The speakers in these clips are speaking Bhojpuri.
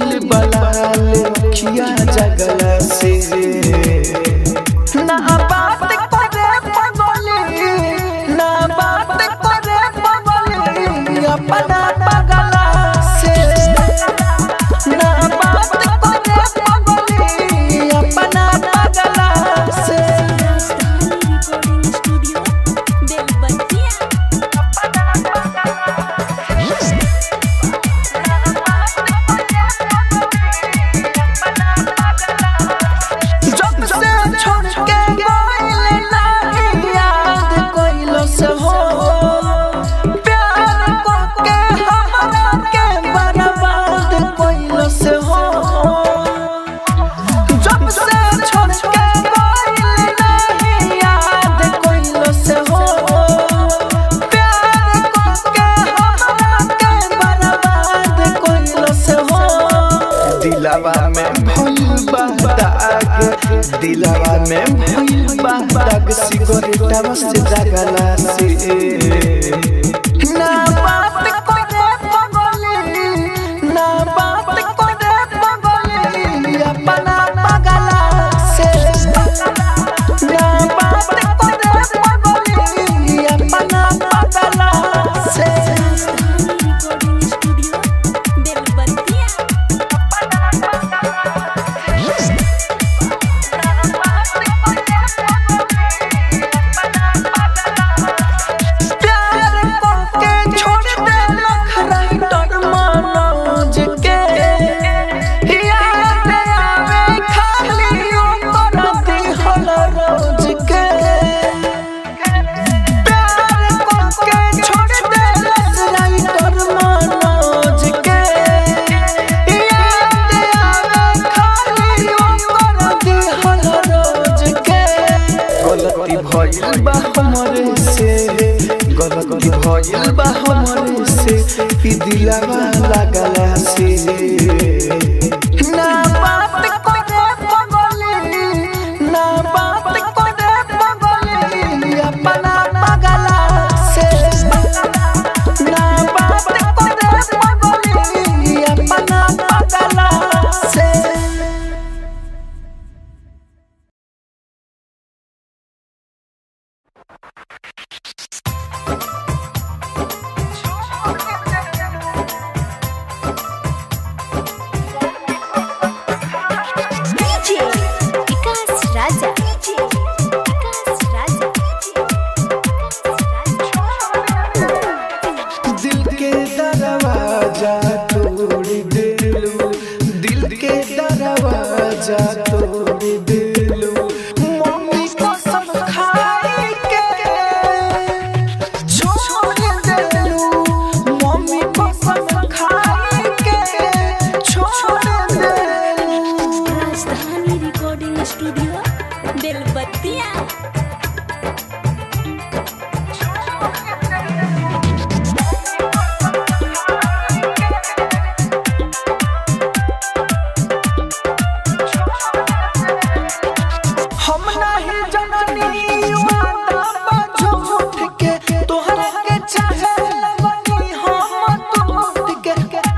भइल बलाल खिया जगला से ना बात करे पगली ना बात करे पगली अपना पगला से ना बात करे पगली अपना पगला से राजधानी रिकॉर्डिंग स्टूडियो बेलबतिया जब से छोड़ के गइल नाही याद कइलो से हो प्यार को के हमरा के बर्बाद कइलो से हो जब से छोड़ के गइल नाही याद कइलो से हो प्यार को के हमरा के बर्बाद कइलो से हो दिलवा में भइल बा दाग दिलवा में भइल बा दाग सिगरेटवा से जगला से ना बात करे पगली ना बात करे पगली अपना पगला से ना बात करे पगली अपना पगला से राजधानी रिकॉर्डिंग स्टूडियो बेलबतिया प्यार करके छोड़ दे राइटर मनोज के याद आवे खाली ओकर दिहल रोज के प्यार करके छोड़ दे राइटर मनोज के याद आवे खाली ओकर दिहल रोज के गलती भइल बा हमरे से गलती भइल बा हमरे से ई दिलवा लागला से ना बात करे पगली ना बात करे पगली अपना पगला से ना बात करे पगली अपना पगला से डीजे विकास राजा डीजे विकास राजा विकास राजा दिल के दरवाजा तोड़ दिलू दिल के दरवाजा तोड़ दिलू मम्मी कसम खाई के छोड़ दिलू मम्मी कसम खाई के छोड़ दिलू राजधानी रिकॉर्डिंग स्टूडियो बेलबतिया हम नहीं जननी वादा बाजो उठ के तोहरा के चाहे लगनी हम टूट के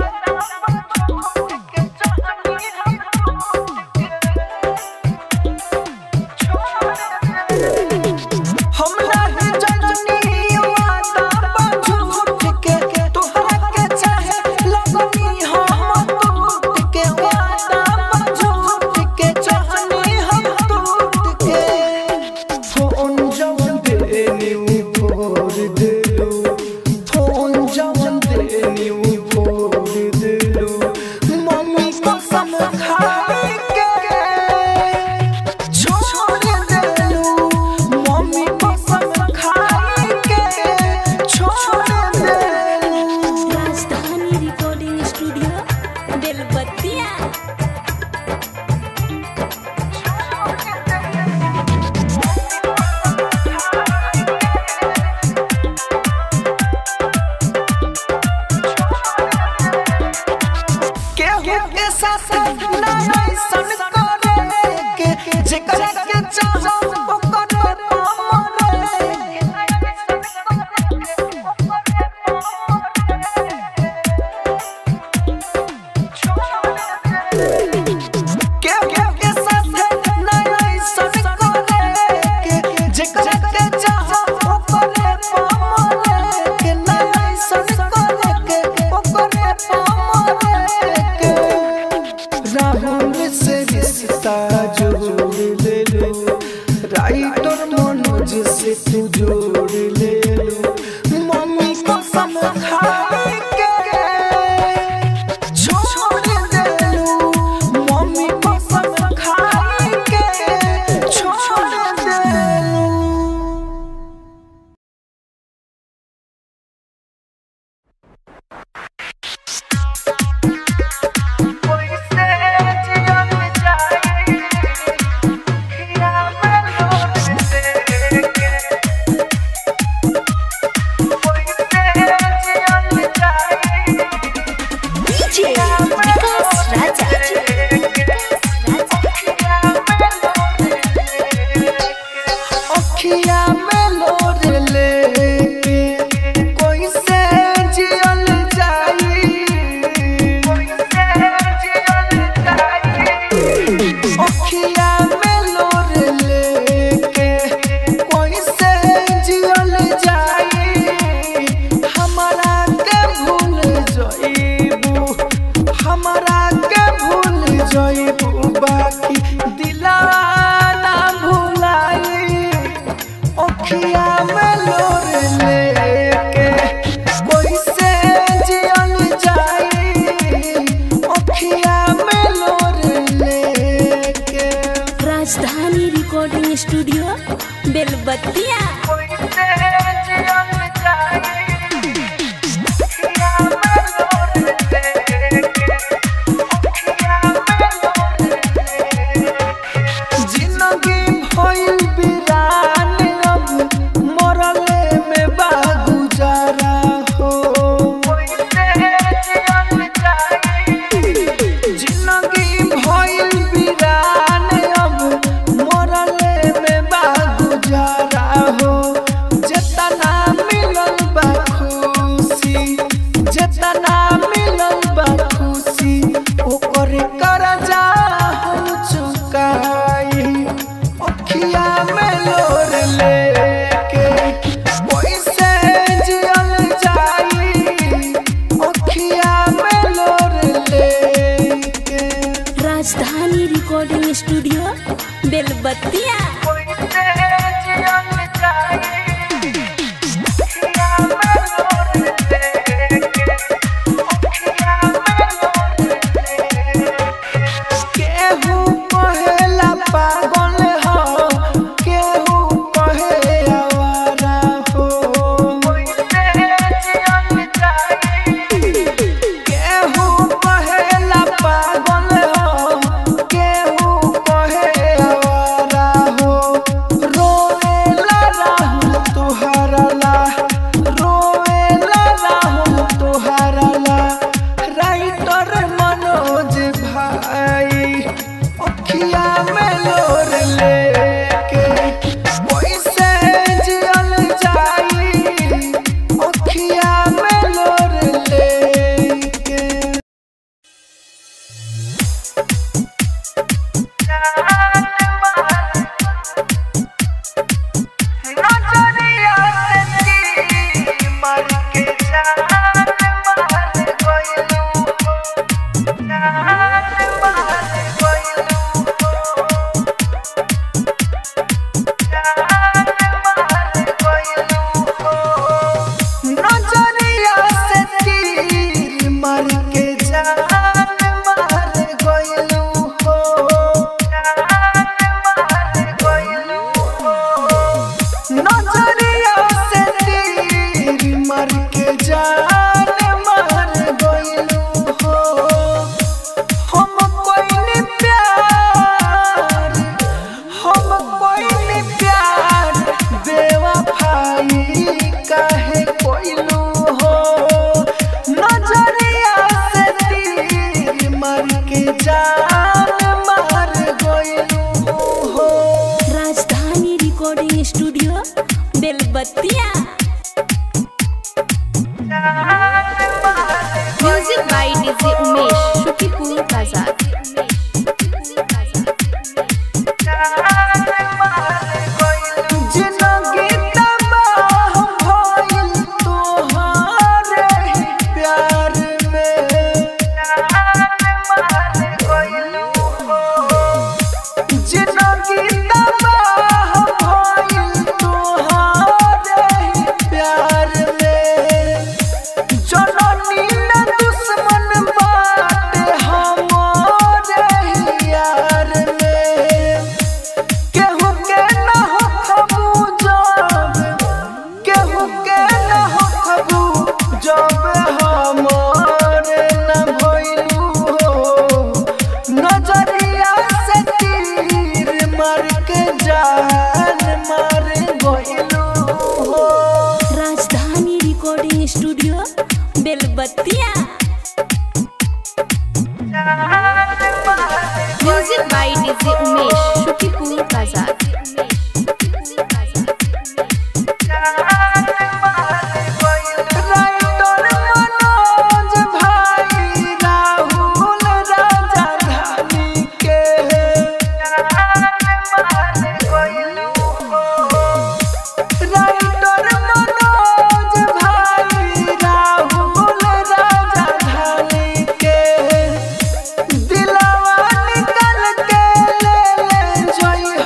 हम नहीं जननी वादा बाजो उठ के तोहरा के चाहे लगनी हम टूट के वादा बाजो उठ के चाहनी हम टूट के फोन जवन देनी फोड़ दिलू फोन जवन देनी फोड़ दिलू मम्मी कसम खाई के छोड़ दिलू मम्मी कसम खाई के छोड़ दिलू राजधानी रिकॉर्डिंग स्टूडियो बेलबतिया केहू के साथ ना ऐसन करे के जेकरा के चाहो ओकर हमरे स्टूडियो बेलबत्तिया जिंदगी भइल बिरान अब मरले में बा गुजारा हो जिंदगी भइल बिरान अब मरले में बा गुजारा हो जेतना मिलल बा खुशी जेतना मिलल बा खुशी ओकर करजा हम चुकाई अखिया में लोर लेके पैसे जियल जाई अखिया में लोर लेके राजधानी रिकॉर्डिंग स्टूडियो बेलबत्तिया केहू कहेला पागल हो केहू कहे आवारा हो केहू कहेला पागल हो केहू कहे आवारा हो रोएला राहुल तुहरा ला रोएला राहुल तुहरा ला राइटर मनोज भाई अखिया में लोर लेके पैसे जियल जाई अखिया में लोर लेके नजरिया से ती मर के जान मार गइलू जान मार गइलू जान मार गइलू नजरिया से तीर मर के जान मार गइलू हो जान मार गइलू नजरिया से तीर मर के जान मार गइलू हो हम कोई प्यार हम कोई प्यार बेवफाई काहे कोइलू हो नजरिया से तीर मर के जान मार गइलू हो Rajdhani recording studio Belbattiya music by DJ Umesh Shukipur Bazar जिंदगी तबाह भइल तोहरे ही प्यार में जिंदगी तबाह भइल तोहरे ही प्यार में जननी न दुश्मन बाटे हमारे ही यार में केहू के न हो खबू जब केहू के न हो खबू जब हमारे न भइलू हो नजरिया से तीर मार के जान मार गइलू हो Rajdhani recording studio Belbattiya music by DJ Umesh Shukipur Bazar writer Manoj भाई राहुल राजा धानी के राइटर मनोज भाई राहुल राजा धानी के दिलवा निकल के ले ले जोई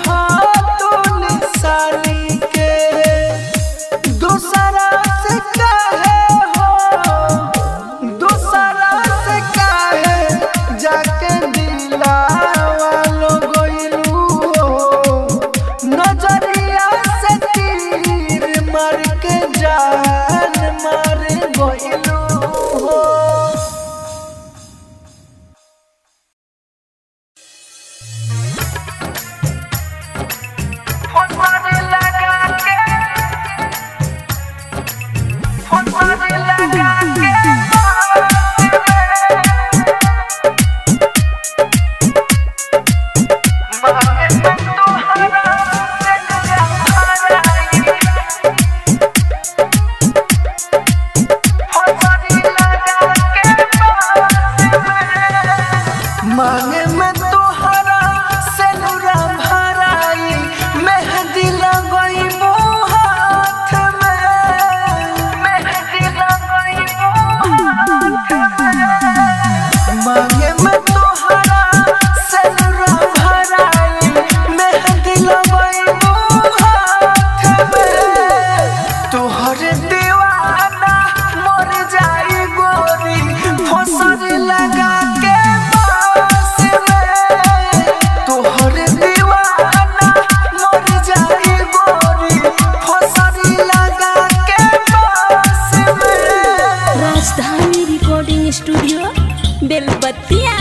मांगे में तोहरा सेनुरा भराई मेहंदी लगई हाथ में मेहंदी लगई हाथ में मांगे में तोहरा सेनुरा भराई मेहंदी लगई हाथ में तोहर दीवाना मर जाई गोरी फसर लगा के बास में तोहर दीवाना मर जाई गोरी फसर लगा के बास में राजधानी रिकॉर्डिंग स्टूडियो बेलबत्तिया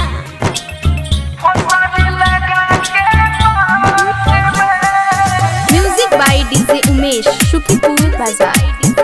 फसर लगा के बास में music by DJ Umesh Shukipur Bazar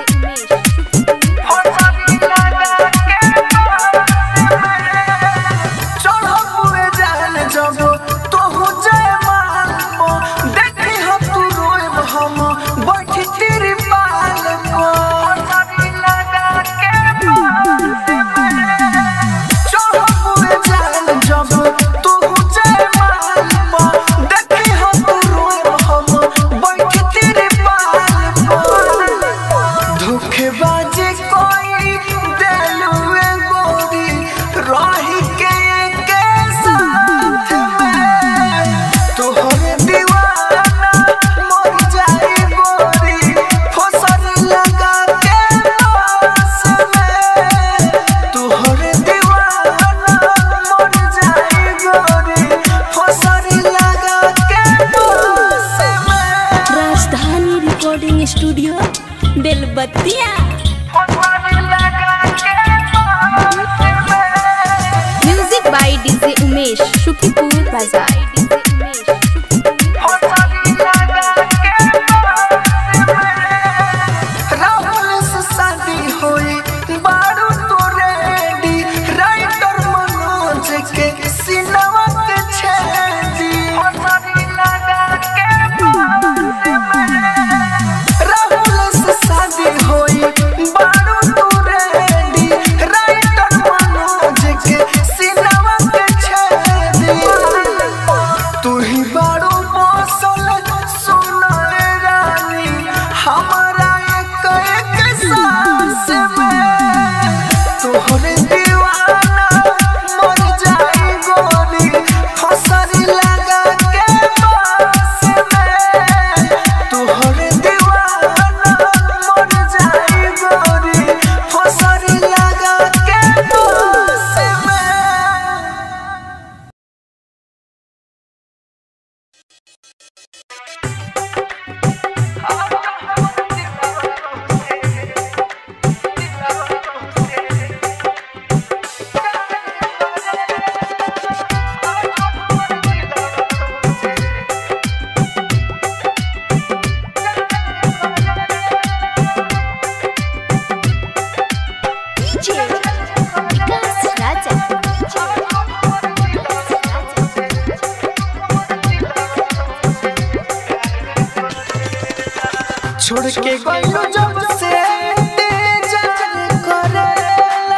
धोखेबाजी कोई दिलुए गोरी रही के के साथ में तोहरे दीवाना मर जाई गोरी फसर लगा के पास में तोहरे दीवाना मर जाई गोरी फसर लगा के पास में राजधानी रिकॉर्डिंग स्टूडियो बेलबत्तिया फसर लगा के पास में music by DJ Umesh Shukipur Bazar Rahul से शादी होई बारू तो रेडी राइटर मनोज के सिनवा के छेदी राहुल से शादी होई बारू तो रेडी राइटर मनोज के सिनवा के छेदी तू ही बारू मौसल सुनाए रानी हमारा एक एक सांस में तोहरे दीवाना मर जाई गोरी फसर लगा के पास में तोहरे दीवाना मर जाई गोरी फसर लगा के पास में विकास राजा छोड़ के गइलो जब से तेजाब करेला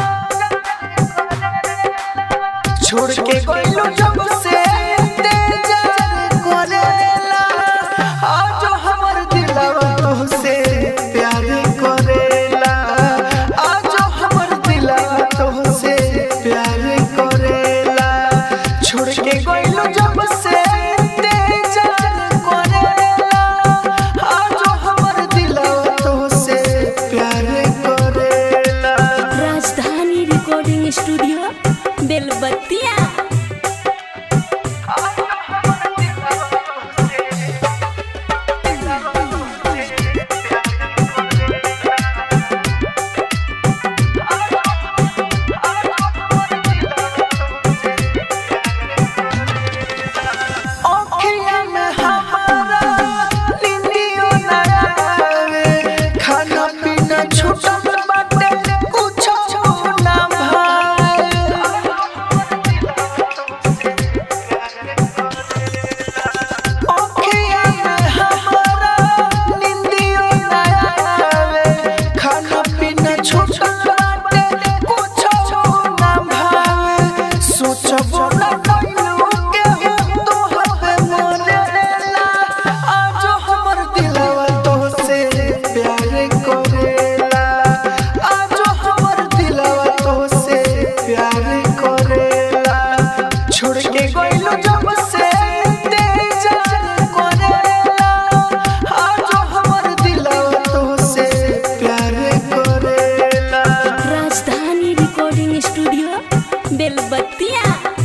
छोड़ के गइलो जब से तेजाब करेला आज हमर दिलवा तोहसे प्यार करेला आज हमर दिलवा तोहसे प्यार करेला छोड़ के गइलो जब से तेजाब करेला आज हमर दिलवा तोहसे प्यार करेला राजधानी रिकॉर्डिंग स्टूडियो बेलबत्तिया अखिया में हमारा नींदियो ना आवे खाना पीना छूटल बाटे कुछ ना भाए अखिया में हमारा नींदियो ना आवे खाना पीना छूटल बाटे कुछ ना भावे सोचबो ना छोड़ के गइलो जब से तेजान करेला आज हमर दिलवा तो से प्यार करेला राजधानी रिकॉर्डिंग स्टूडियो बेलबत्तिया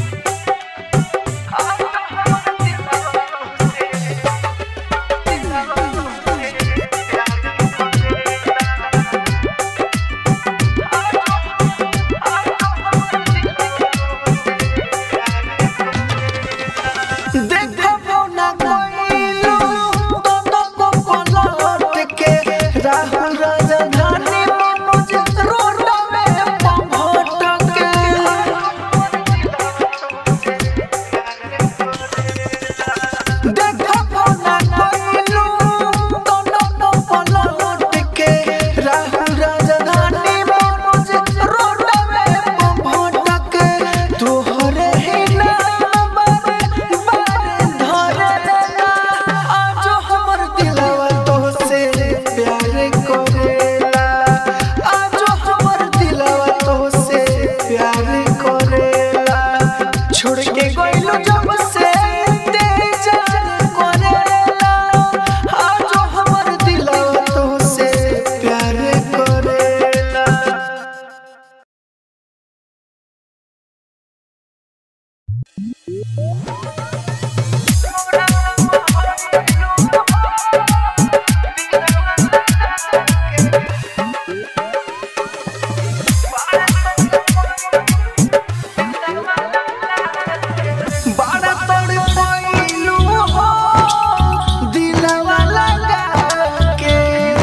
देखबो ना कोइलो दोनों को पलट के राहुल राजधानी मनोज रोड में पहुंच के देखबो ना कोइलो दोनों को पलट के राहुल राजधानी मनोज रोड में पहुंच के तोहरे ही नाम बारे बारे धरेला आज हमर दिलवा तोहसे प्यार करेला आज हमर दिलवा तोहसे प्यार करेला छोड़ के गइलो जब से तेजान करेला आज हमर दिलवा तोहसे प्यार करेला बड़ा तोड़ पाइलू हो दिलवा लगा के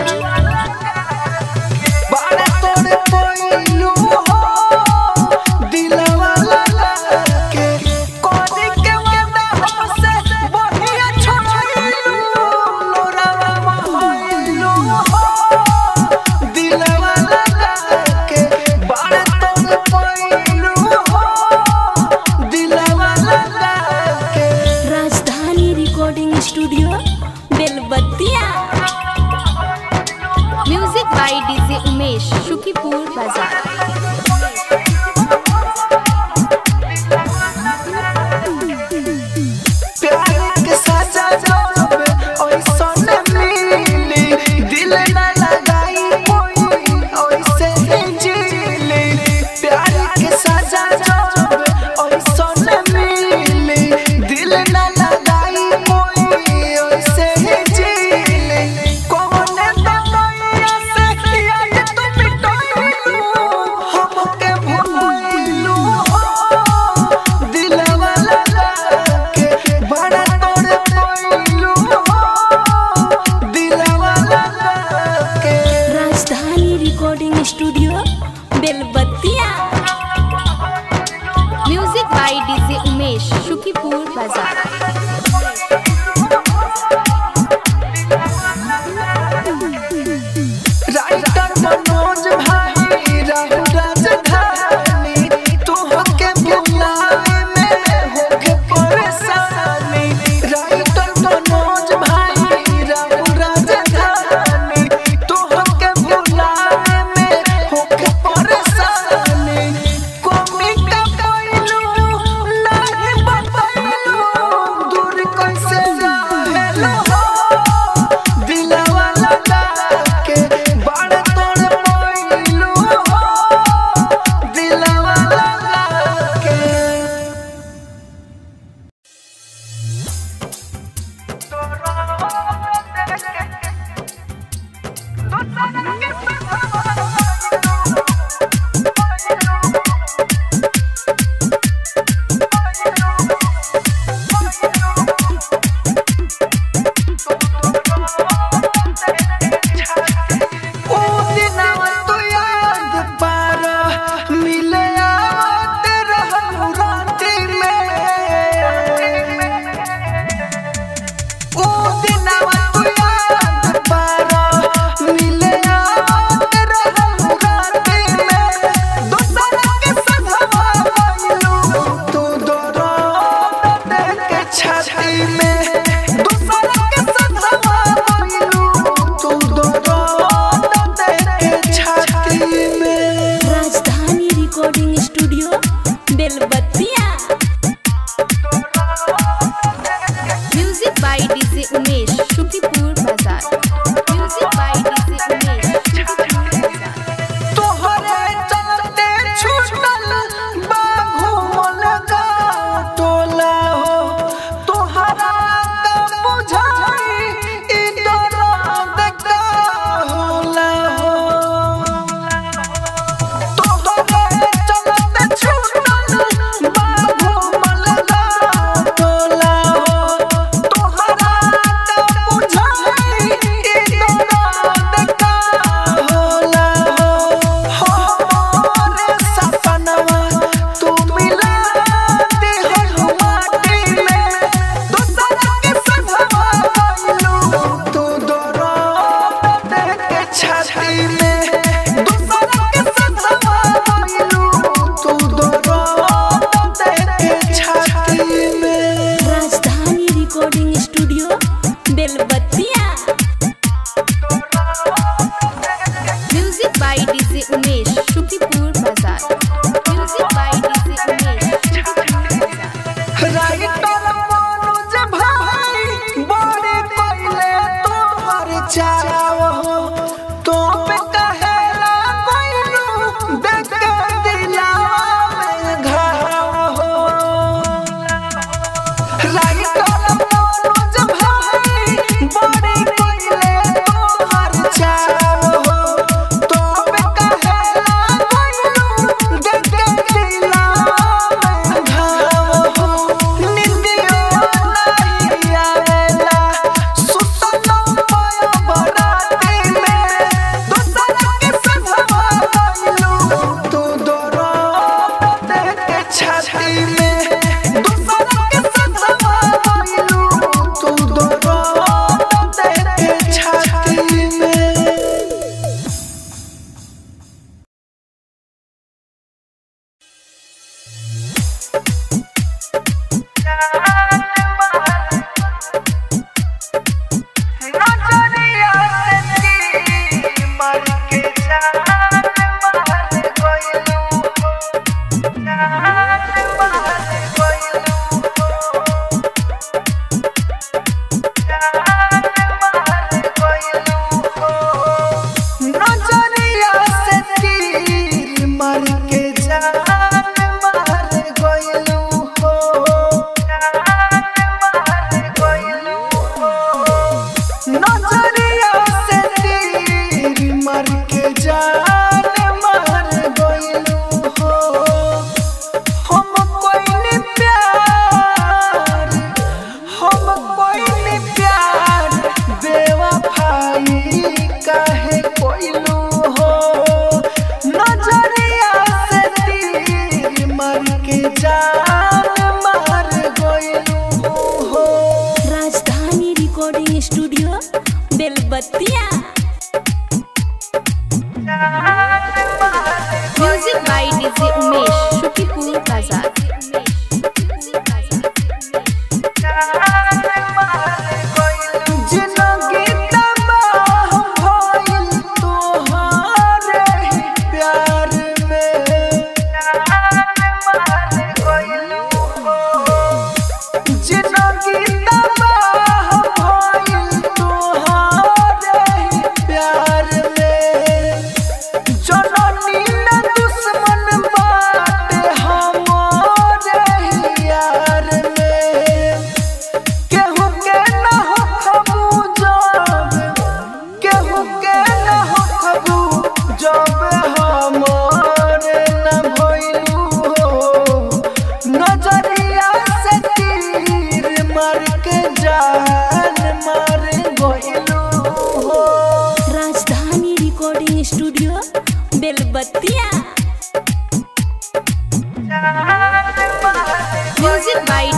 बड़ा तोड़ पाइलू हो दिलवा लगा के कोनी के वादा हमसे बढ़िया छोड़ाइलू लोरावा महइलू हो दिलवा लगा के बड़ा तोड़ पाइलू हो दिलवा लगा के Rajdhani recording studio Belbattiya music by DJ Umesh Shukipur Bazar प्यार के साजा जब ओइसन मिली दिल न लगाई कोई ओइसे ही जीली प्यार के साजा जब ओइसन मिली दिल न लगाई कोई ओइसे ही जीली कौन दवाइया से याद तुम मिटाइलू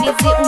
डीजे